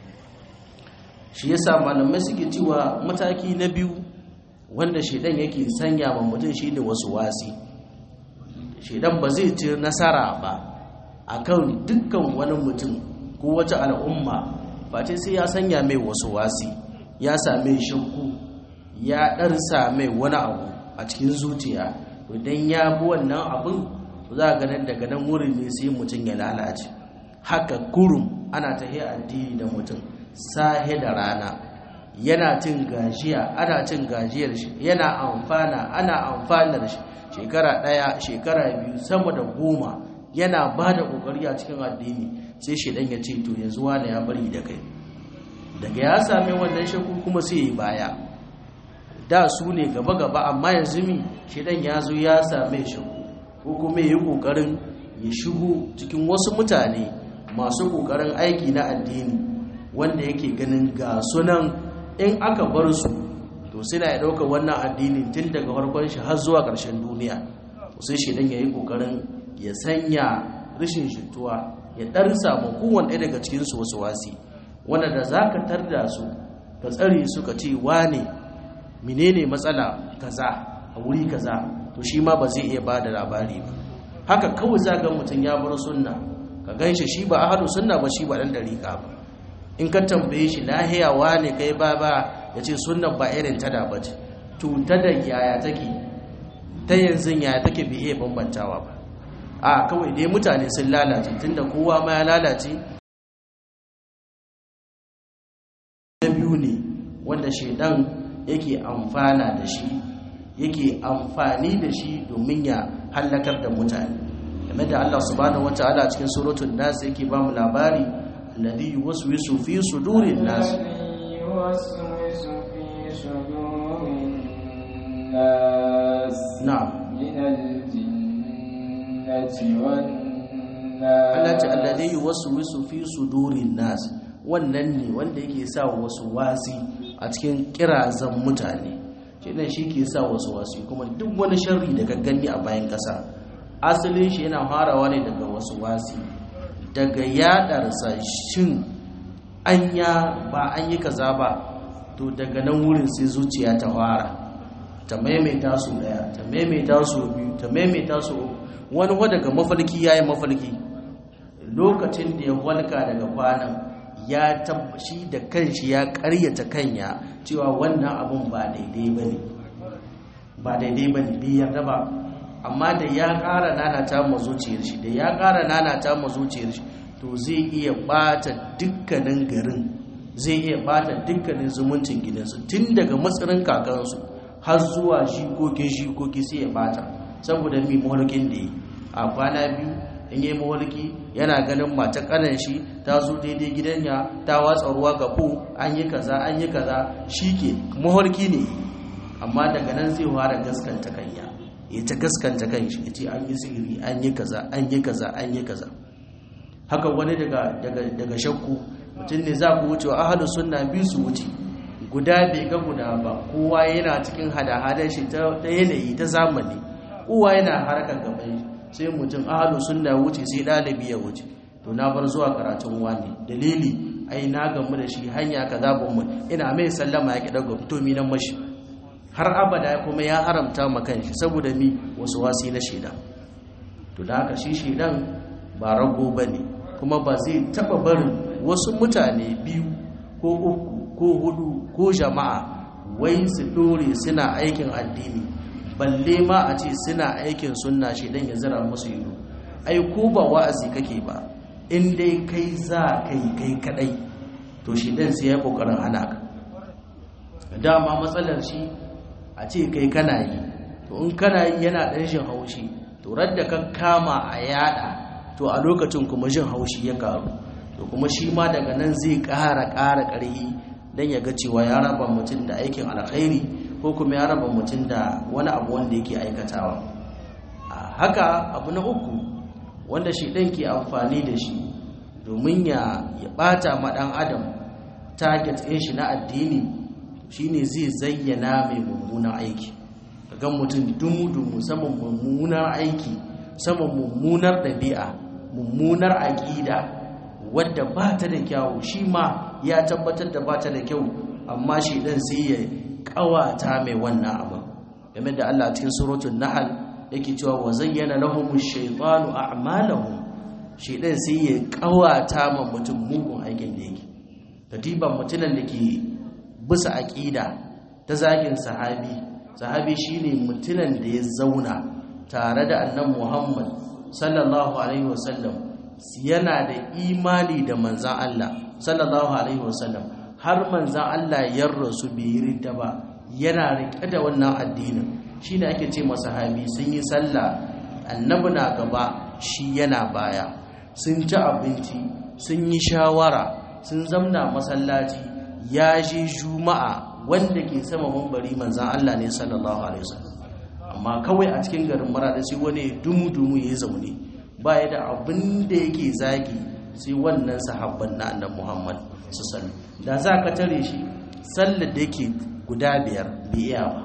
shi yasa malamai suke cewa mataki na biyu wanda shedan yake sanya wa mutum shine wasu wasi shedan ba zai ci nasara ba akan dukkan wani mutum ko wata al'umma face sai ya sanya mai wasu wasi ya same shakku ya ɗarsa mai wani abu a cikin zuciya idan ya bi wannan abin za a ganin daga nan wurin ne sai mutum ya lalace haka kurum ana ta addini da mutum sahe da rana yana cin gajiya ana cin gajiyar shi yana amfana ana amfanar shi shekara ɗaya shekara biyu sama da goma yana ba da ƙoƙari a cikin addini sai shi ɗan ya ce to yanzu wani ya bari da kai daga ya sami wannan shakku kuma sai ya baya da su ne gaba-gaba amma yanzu mi shi ɗan ya zo ya same shakku ko kuma ya yi ƙoƙarin ya shigo cikin wasu mutane masu ƙoƙarin aiki na addini wanda yake ganin ga sunan in aka bar su to suna ya ɗauka wannan addini tun daga farkon shi har zuwa ƙarshen duniya sai shi dan ya yi ƙoƙarin ya sanya rashin shituwa ya ɗan samu kowane ɗaya daga cikinsu wasu wasi wanda da za ka tarda su ka tsare su ka ce wane menene matsala kaza a wuri kaza to shi ma ba zai iya ba da labari ba haka kawai za ga mutum ya bar sunna ka gan shi shi ba ahadu sunna ba shi ba ɗan ɗariƙa ba in ka tambaye shi lahiyawa ne kai ba ba ya ce sunan ba irin ta da bace to ta da yaya take ta yanzu yaya take bai iya bambantawa ba a kawai dai mutane sun lalace tunda kowa ma ya lalace na biyu ne wanda shaidan yake amfana da shi yake amfani da shi domin ya hallakar da mutane game da Allah subhanahu wataala cikin suratul nas yake ba mu labari الذي يوسوس في صدور الناس الذي يوسوس في صدور الناس نعم من الجنة Allah ce والناس alladhi yuwaswisu fi sudurin nas wannan ne wanda yake sa wasu wasi a cikin kirazan mutane kenan shi ke sa wasu wasi kuma duk wani sharri da gagganni a bayan kasa asalin shi yana farawa ne daga wasu wasi daga yadarsa shin anya ba an yi kaza ba to daga nan wurin sai zuciya ta fara ta maimaita su daya ta maimaita su biyu ta maimaita su uku wani wa daga mafarki yayi mafarki lokacin da ya walka daga kwanan ya tabbashi da kanshi ya karyata kanya cewa wannan abun ba daidai bane ba daidai bane bai yarda ba amma da ya ƙara nanata ma zuciyar shi da ya ƙara nanata ma zuciyar shi to zai iya bata dukkanin garin zai iya bata dukkanin zumuncin gidansu tun daga matsarin kakansu har zuwa shikokin shikoki sai ya bata saboda mi mahulkin da yi a kwana biyu in yi mahulki yana ganin mata kanan shi ta zo daidai gidanya ta watsa ruwa ga ko an yi kaza an yi kaza shi ke mahulki ne amma daga nan zai fara gaskanta kanya ya ta gaskanta kan shi ya ce an yi sihiri an yi kaza an yi kaza an yi kaza haka wani daga shakku mutum ne za ku wuce wa ahadu sunna biyu su wuce guda bai ga guda ba kowa yana cikin hada-hadar shi ta yanayi ta zamani kowa yana harkar gaban sai mutum ahadu sunna wuce sai ɗalibi ya wuce to na bar zuwa karatun wani dalili ai na gamu da shi hanya kaza ban mu ina mai sallama ya ki daga fitomi nan mashi har abada kuma ya haramta ma kanshi saboda mi wasu wasi na shida to da haka shi shedan ba rago bane kuma ba zai taba barin wasu mutane biyu ko uku ko hudu ko jama'a wai su dore suna aikin addini balle ma a ce suna aikin sunna shedan ya zira musu ido ai ko ba wa'azi kake ba in dai kai za kai kai kadai to shedan sai ya kokarin hana ka dama matsalar shi a ce kai kana yi to in kana yi yana ɗan jin haushi to radda ka kama a yada to a lokacin kuma jin haushi ya karu to kuma shi ma daga nan zai ƙara ƙara ƙarfi don ya ga cewa ya raba mutum da aikin alkhairi ko kuma ya raba mutum da wani abu wanda yake aikatawa a haka abu na uku wanda shi ɗan ke amfani da shi domin ya ɓata ma ɗan adam target ɗin shi na addini shine zai zayyana mai mummunan aiki ga mutum dumu-dumu saman mummunar aiki saman mummunar ɗabi'a mummunar aƙida wadda ba ta da kyawu shi ma ya tabbatar da ba ta da kyau amma shi ɗan sai ya ƙawata mai wannan abin game da Allah cikin suratul nahl yake cewa wa zayyana lahum ash-shaytanu a'malahum shi ɗan sai ya ƙawata ma mutum mugun aikin da yake katiban mutumin da ke bisa aƙida ta zagin sahabi sahabi shine mutumin da ya zauna tare da annan muhammad sallallahu alaihi wasallam yana da imani da manzan Allah sallallahu alaihi wasallam har manzan Allah ya rasu bai yi ridda ba yana riƙe da wannan addinin shine ake ce masa sahabi sun yi sallah annabi na gaba shi yana baya sun ci abinci sun yi shawara sun zamna masallaci ya je juma'a wanda ke sama mambari manzan Allah ne sallallahu alaihi wasallam amma kawai a cikin garin marada sai wani dumu-dumu ya zaune ba ya da abin da yake zagi sai wannan sahabban na annabi Muhammad sallallahu da za ka tare shi sallar da yake guda biyar bai iya ba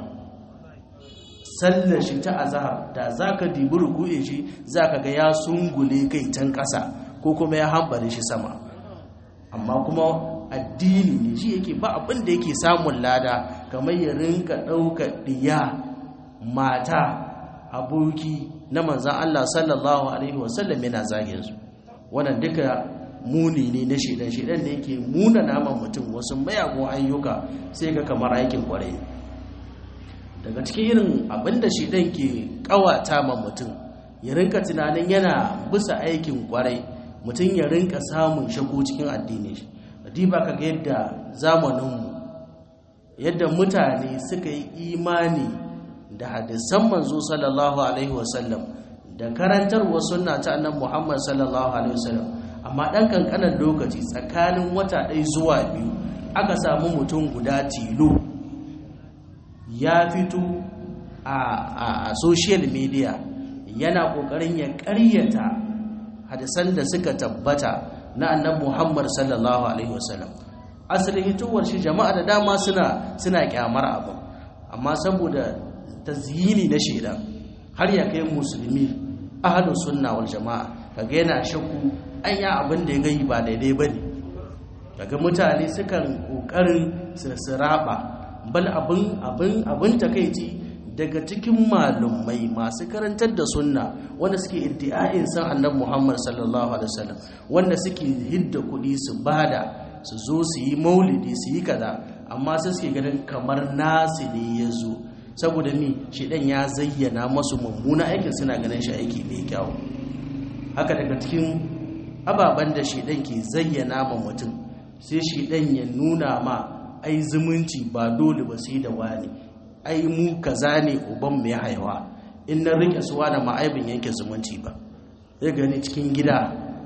sallar shi ta azhar da za ka dibi ruku'in shi za ka ga ya sungule kai can ƙasa ko kuma ya hambare shi sama amma kuma addini ne shi yake ba abin da yake samun lada kamar ya rinka ɗauka ɗiya mata aboki na manzan Allah sallallahu Alaihi wasallam yana zagin su wannan duka muni ne na shaidan shaidan da yake muna naman mutum wasu mayagun ayyuka sai ga kamar aikin kwarai daga cikin irin abin da shaidan ke kawata ma mutum ya rinka tunanin yana bisa aikin kwarai mutum ya rinka samun shago cikin addini shi diba ka ga yadda zamaninmu yadda mutane suka yi imani da hadisan manzo sallallahu alaihi wasallam da karantarwa sunna ta annabi Muhammad sallallahu alaihi wasallam amma dan kankanan lokaci tsakanin wata ɗaya zuwa biyu aka samu mutum guda tilo ya fito a, a social media yana kokarin ya ƙaryata hadisan da suka tabbata na annabi Muhammad sallallahu alaihi wasallam asalin hitowar shi jama'a da dama suna suna kyamar abu amma saboda tazyini na sheda har ya kai musulmi ahlus sunna wal jama'a kaga yana shakku an ya abin da ya gai ba daidai bane kaga mutane sukan kokarin sirraba bal abin abin abin takeici daga cikin malumai masu karantar da sunna wanda suke iddia'in san annabi Muhammad sallallahu alaihi wasallam wanda suke hidda kuɗi su bada su zo su yi maulidi su yi kaza amma sai suke ganin kamar nasu ne ya zo saboda mi shedan ya zayyana masu mummuna aikin suna ganin shi aiki mai kyau haka daga cikin ababen da shedan ke zayyana ma mutum sai shedan ya nuna ma ai zumunci ba dole ba sai da wani ai mu kaza ne uban mai haihuwa in na rike su wani ma'aibin yanke zumunci ba zai gani cikin gida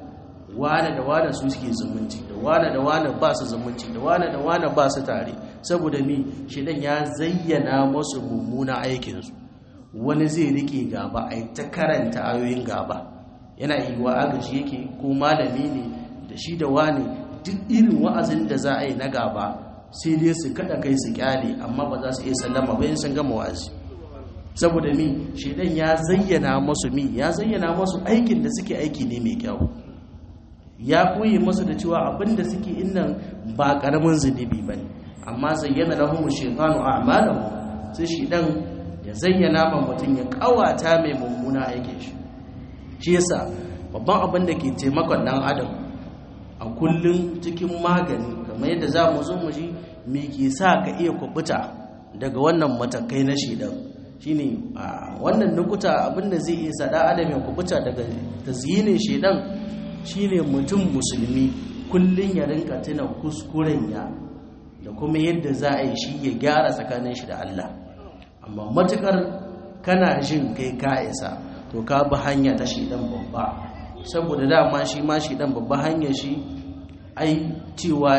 wane da wane su suke zumunci da wane da wane ba su zumunci da wane da wane ba su tare saboda mi shidan ya zayyana masu mummuna aikinsu wani zai rike gaba a ta karanta ayoyin gaba yana yi wa agaji yake ko malami ne da shi da wane duk irin wa'azin da za a yi na gaba sai dai su kada kai su kyale amma ba za su iya sallama bayan sun gama wa'azi saboda mi shidan ya zayyana masu mi ya zayyana masu aikin da suke aiki ne mai kyau ya koyi masu da cewa abinda suke innan ba karamin zunubi bane amma zayyana lahum shaytanu a'malahum sai shi dan ya zayyana ma mutum ya kawata mai mummuna aikin shi shi yasa babban abin da ke taimakon dan adam a kullun cikin magani kamar yadda za mu zo mu ji me ke sa ka iya kubuta daga wannan matakai na shedan shine wannan nukuta abinda zai iya sada adam ya kubuta daga tazyinin shedan shine mutum musulmi kullum ya rinka tuna kuskuren ya da kuma yadda za a yi shi ya gyara tsakanin shi da Allah amma matukar kana jin kai ka isa to ka bi hanya ta shidan babba saboda dama shi ma shidan babba hanya shi ai cewa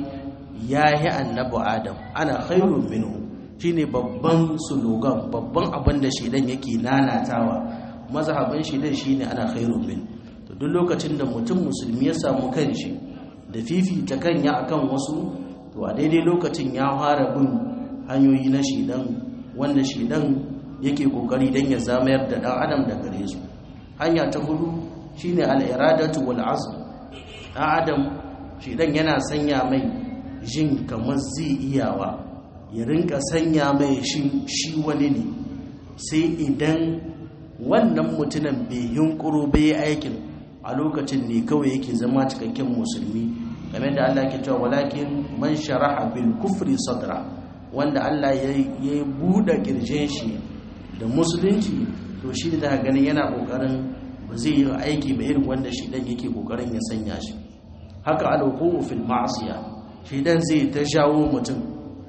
ya yi annabi adam ana khairun minhu shine babban slogan babban abin da shidan yake nanatawa mazhabin shidan shine ana khairun minhu duk lokacin da mutum musulmi ya samu kanshi da fifita kanya akan wasu to a daidai lokacin ya fara bin hanyoyi na shidan wanda shidan yake kokari dan ya zamayar da dan adam da gare su hanya ta hudu shine al-iradatu wal azm dan adam shidan yana sanya mai jin kamar zai iyawa ya rinka sanya mai shi shi wani ne sai idan wannan mutumin bai yunkuro bai aikin a lokacin ne kawai yake zama cikakken musulmi game da Allah ke cewa walakin man sharaha bil kufri sadra wanda Allah ya buɗe kirjin shi da musulunci to shi da ganin yana kokarin ba zai yi aiki ba irin wanda shi dan yake kokarin ya sanya shi haka alwuqu fil ma'siya shi dan zai ta jawo mutum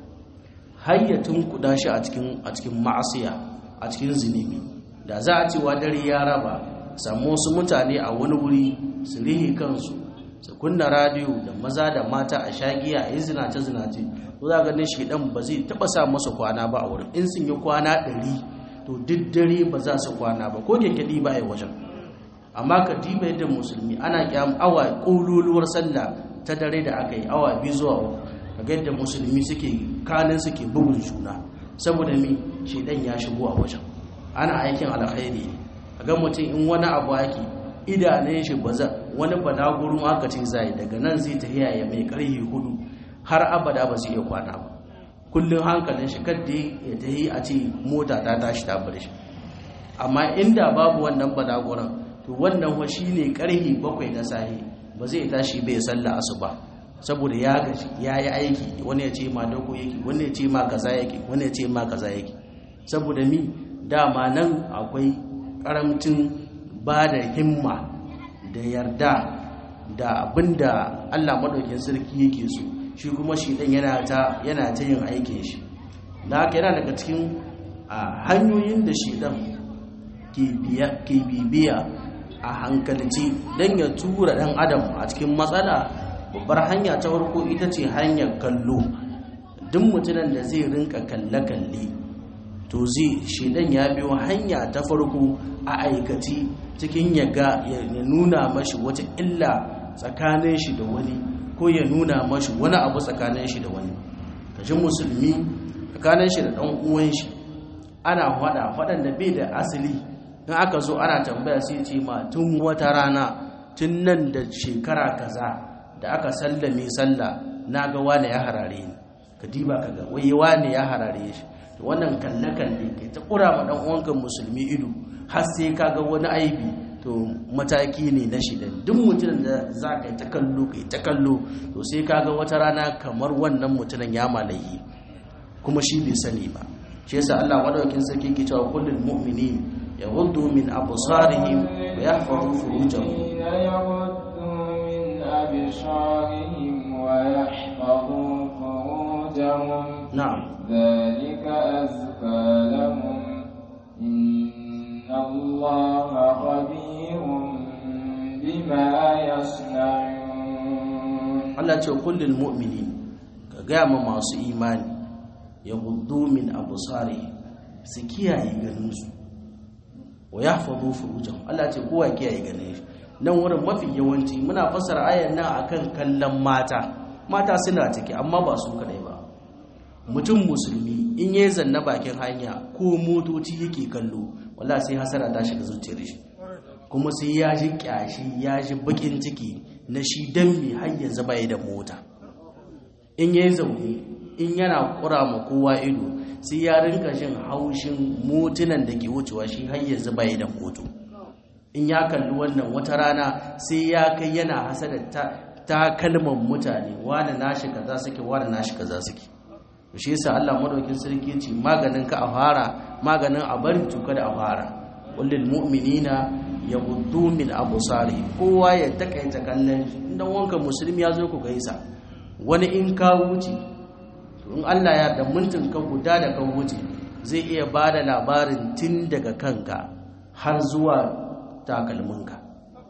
hayyatun kuda shi a cikin a cikin ma'asiya a cikin zinubi da za a ce wa dare ya raba samu wasu mutane a wani wuri su rihe kansu su kunna radiyo da maza da mata a shagiya a yi zinace-zinace to za ganin shi dan ba zai taba sa masa kwana ba a wurin in sun yi kwana ɗari to duk dare ba za su kwana ba ko kyankyadi ba a wajen amma ka diba yadda musulmi ana kyam awa ƙololuwar sallah ta dare da aka yi awa biyu zuwa uku kaga yadda musulmi suke kanin suke bugun juna saboda mi shedan ya shigo a wajen ana aikin alkhairi ne ga mutum in wani abu ake idanun shi ba wani balagurun aka ce zai daga nan zai ta ya mai karhi hudu har abada ba zai iya kwana ba kullum hankalin shi kadda ya ta yi a ce mota ta tashi ta bar shi amma inda babu wannan balaguran to wannan wa shi ne karhi bakwai na sahi ba zai tashi bai sallah asuba saboda ya gaji ya yi aiki wani ya ce ma dogo yake wani ya ce ma kaza yake wani ya ce ma kaza yake saboda mi dama nan akwai karamcin ba da himma da yarda da abinda Allah madaukin sarki yake so shi kuma shi dan yana ta yana ta yin aikin shi da haka yana daga cikin hanyoyin da shi dan ke bibiya a hankalci dan ya tura dan adam a cikin matsala babbar hanya ta farko ita ce hanyar kallo duk mutumin da zai rinka kalle-kalle to zai shedan ya biyo hanya ta farko a aikaci cikin ya ga ya nuna mashi wata illa tsakanin shi da wani ko ya nuna mashi wani abu tsakanin shi da wani kaji musulmi tsakanin shi da ɗan uwan shi ana faɗa faɗan da bai da asali in aka zo ana tambaya sai ce ma tun wata rana tun nan da shekara kaza da aka sallame sallah na ga wane ya harare ni ka diba ka ga wai wane ya harare shi to wannan kalle kalle kai ta kura ma dan uwanka musulmi ido har sai ka ga wani aibi to to mataki ne na shida duk mutumin da za ka yi ta kallo ka yi ta kallo to sai kaga wata rana kamar wannan mutumin ya malayi kuma shi bai sani ba shi yasa Allah madaukakin sarki ke cewa kullul mu'minin yaghuddu min absarihim wa yahfazu furujahum يغضوا من أبصارهم ويحفظوا فروجهم na'am ذلك أزكى لهم إن الله خبير بما يصنعون Allah ce kullul mu'minin ka gaya ma masu imani yaghuddu min absarihim su kiyaye ganin su wa yahfazu furujahum Allah ce kowa kiyaye ganin shi nan wurin mafi yawanci muna fasara ayan nan akan kallon mata mata suna ciki amma ba su kadai ba mutum musulmi in yayi zanna bakin hanya ko motoci yake kallo wallahi sai hasara ta shiga zuciyar shi kuma sai ya ji kyashi ya ji bakin ciki na shi dan mi har yanzu bai da mota in yayi zaune in yana kura ma kowa ido sai ya rinka jin haushin motunan da ke wucewa shi har yanzu bai da moto in ya kalli wannan wata rana sai ya kai yana hasada ta, ta kalmar mutane wani nashi kaza suke wani nashi kaza suke shi yasa Allah madaukin sarki ce maganin ka a fara maganin a bari to kada a fara kullil mu'minina yaghuddu min absari kowa ya takaita kallon shi dan wanka musulmi ya zo ku gaisa wani in ka wuce to in Allah ya da mintin ka guda da ka wuce zai iya bada labarin tun daga kanka har zuwa takalminka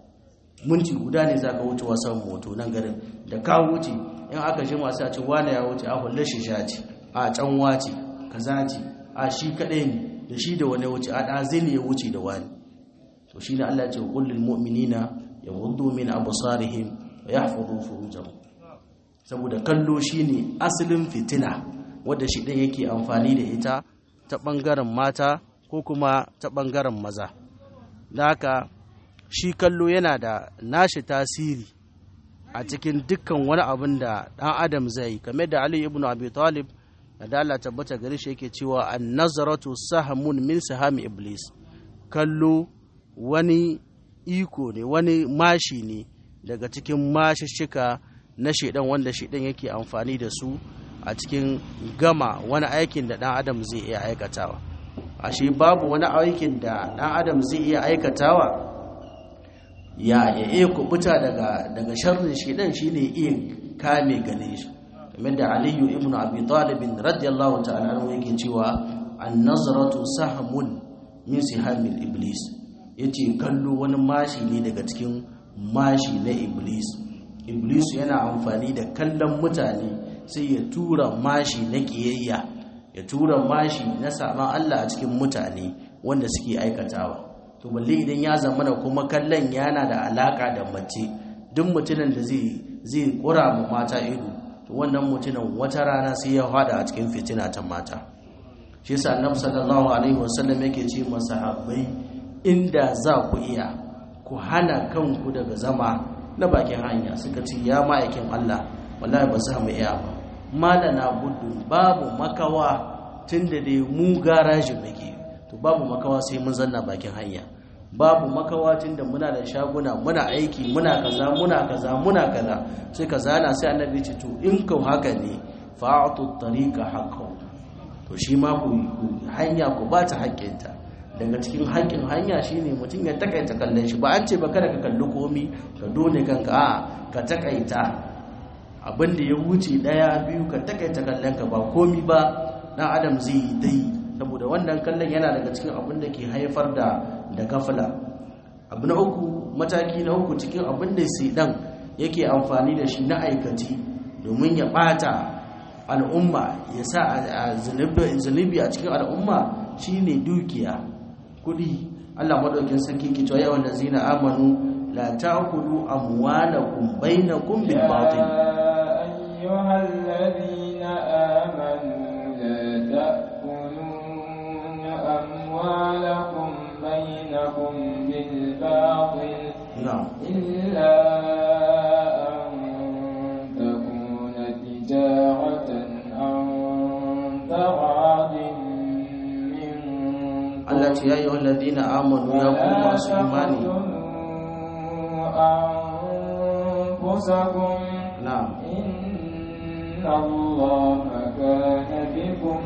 minti guda ne za ka wuce wasan moto nan garin da ka wuce in aka ji masu a ce wane ya wuce a hulle shi sha ce a can wace kaza ce a shi kaɗai ne da shi da wani wuce a ɗazi ne ya wuce da wani to shi ne Allah ce kullum mu'minina ya wudu min absarihim wa yahfazu furujahum saboda kallo shine asalin fitina wadda shi ɗin yake amfani da ita ta ɓangaren mata ko kuma ta ɓangaren maza da haka shi kallo yana da nashi tasiri a cikin dukkan wani abin da ɗan adam zai yi kamar da ali ibn abi talib da Allah tabbata gare shi yake cewa an nazaratu sahamun min sahami iblis kallo wani iko ne wani mashi ne daga cikin mashishika na shaidan wanda shaidan yake amfani da su a cikin gama wani aikin da ɗan adam zai iya aikatawa ashe babu wani aikin da ɗan adam zai iya aikatawa ya ya iya kubuta daga daga sharrin shedan shine iya kame gane shi kamar da aliyu ibn abi talib radiyallahu ta'ala anhu yake cewa an-nazratu sahmun min sihamil iblis yace kallo wani mashi ne daga cikin mashi na iblis iblis yana amfani da kallon mutane sai ya tura mashi na kiyayya ya tura mashi na saman Allah a cikin mutane wanda suke aikatawa to balle idan ya zamana kuma kallon yana da alaka da mace duk mutumin da zai zai kura mu mata ido to wannan mutumin wata rana sai ya fada a cikin fitina ta mata shi yasa annabi sallallahu alaihi wasallam yake ce masahabbai inda za ku iya ku hana kanku daga zama na bakin hanya suka ce ya ma'aikin Allah wallahi ba za mu iya ba malana gudun babu makawa tunda dai mu garaji muke to babu makawa sai mun zanna bakin hanya babu makawa tunda muna da shaguna muna aiki muna kaza muna kaza muna kaza sai ka zana sai annabi ce to in kau haka ne fa'atu tariqa haqqo to shi ma ku hanya ku ba ta haƙƙinta daga cikin haƙƙin hanya shine mutum ya takaita kallon shi ba an ce ba kada ka kalli komi ka dole kanka a ka takaita abin da ya wuce daya biyu ka takaita kallon ka ba komi ba dan adam zai yi dai saboda wannan kallon yana daga cikin abin da ke haifar da da gafala abu na uku mataki na uku cikin abin da sai dan yake amfani da shi na aikaci domin ya bata al'umma ya sa zunubi a cikin al'umma shine dukiya kudi Allah madaukin sarki ke cewa yawan lazina amanu la ta'kulu amwalakum bainakum bil batil أيها الذين آمنوا لا تأكلوا أموالكم بينكم بالباطل na'am إلا أن تكون تجارة عن تراض منكم Allah ce yayi wallazina amanu ya ku masu imani تقتلوا أنفسكم na'am إن الله كان بكم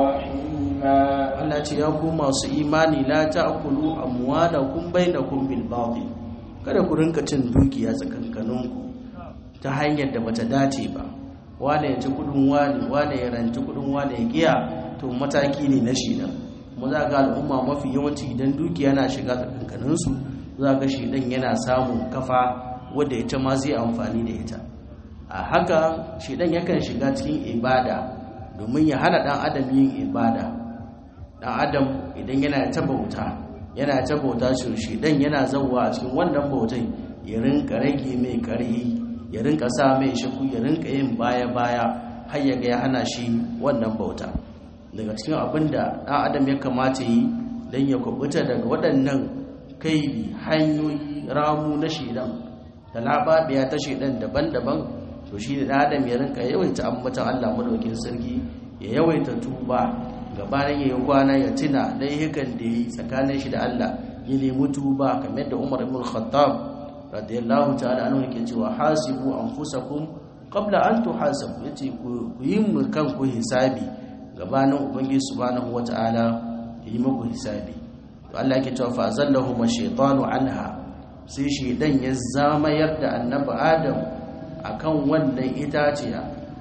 رحيما Allah ce ya ku masu imani la ta'kulu amwalakum bainakum bil batil kada ku rinka cin dukiya tsakankaninku ta hanyar da bata dace ba wane ya ci kudin wani wane ya ranci kudin wane ya giya to mataki ne na shida mu za ga al'umma mafi yawanci idan dukiya na shiga tsakankaninsu za ga shidan yana samun kafa wadda ita ma zai amfani da ita a haka shidan yakan shiga cikin ibada domin ya hana dan adam yin ibada dan adam idan yana ta bauta yana ta bauta shi shidan yana zauwa a cikin wannan bautai ya rinka rage mai karhi ya rinka sa mai shaku ya rinka yin baya-baya har ya ga ya hana shi wannan bauta daga cikin abin da ɗan adam ya kamata yi don ya kubuta daga waɗannan kaidi hanyoyi ramu na shidan da lababiya ta shidan daban-daban to shi ne ɗan adam ya rinka yawaita ambatan allah madaukin sarki ya yawaita tuba gabanin ya yi kwana ya tuna laihukan da ya yi tsakanin shi da allah ya nemi tuba kamar da umar ibn khattab radiyallahu ta'ala anhu yake cewa hasibu anfusakum qabla an tuhasabu yace ku yi mu kanku hisabi gabanin ubangiji subhanahu wata'ala yi muku hisabi to Allah yake cewa fa azallahu shaytanu anha sai shaydan ya zamayar da annabi adam akan wannan itaciya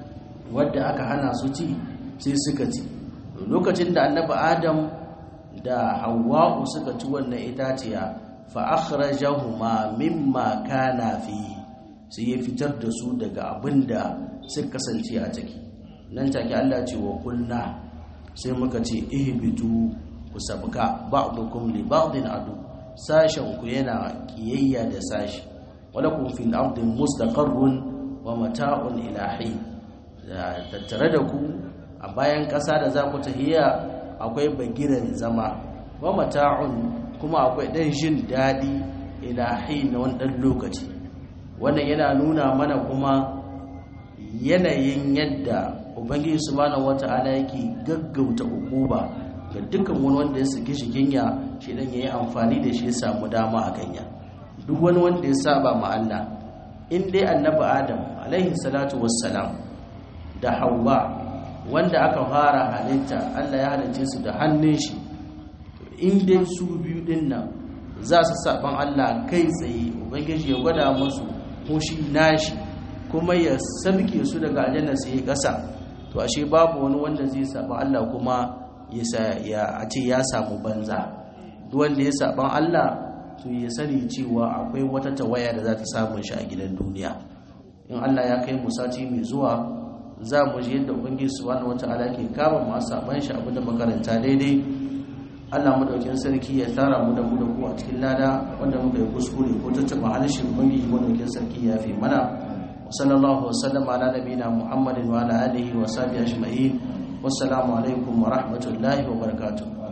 wadda aka hana su ci sai suka ci lokacin da annabi adam da hawwa'u suka ci wannan itaciya fa'akharajahuma mimma kana fi sai ya fitar da su daga abinda suka kasance a ciki nan take Allah ce wa kulna sai muka ce ihbitu ku sabka ba'dukum li ba'din adu sashen ku yana kiyayya da sashi walakum fil ardi mustaqarrun wa mata'un ila hin tattare da ku a bayan ƙasa da za ku tahiya akwai bagiran zama wa mata'un kuma akwai ɗan jin daɗi ilahi na wani ɗan lokaci wannan yana nuna mana kuma yanayin yadda ubangiji subhanahu wata'ala yake gaggauta ukuba ga dukkan wani wanda ya saki shi ginya shi dan yayi amfani da shi ya samu dama a kanya duk wani wanda ya saba ma Allah in dai annabi Adam alaihi salatu wassalam da Hawwa wanda aka fara halitta Allah ya halicce su da hannun shi in dai su biyu din nan za su saban Allah kai tsaye ubangiji ya gwada musu ko shi nashi kuma ya sabke su daga aljanna su yi ƙasa to ashe babu wani wanda zai saba Allah kuma ya a ce ya samu banza duk wanda ya saban Allah to ya sani cewa akwai wata tawaya da za ta samun shi a gidan duniya in Allah ya kai mu sati mai zuwa za mu ji yadda ubangiji subhanahu wataala ke kama masu saban shi abinda makaranta daidai Allah madaukin sarki ya tara mu da mu da ku a cikin lada wanda muka yi kuskure ko tattaba halishin ubangiji madaukin sarki ya fi mana wa sallallahu wasallam ala nabiyina muhammadin wa ala alihi wa sahbihi ajma'in wassalamu alaikum wa rahmatullahi wa barakatuh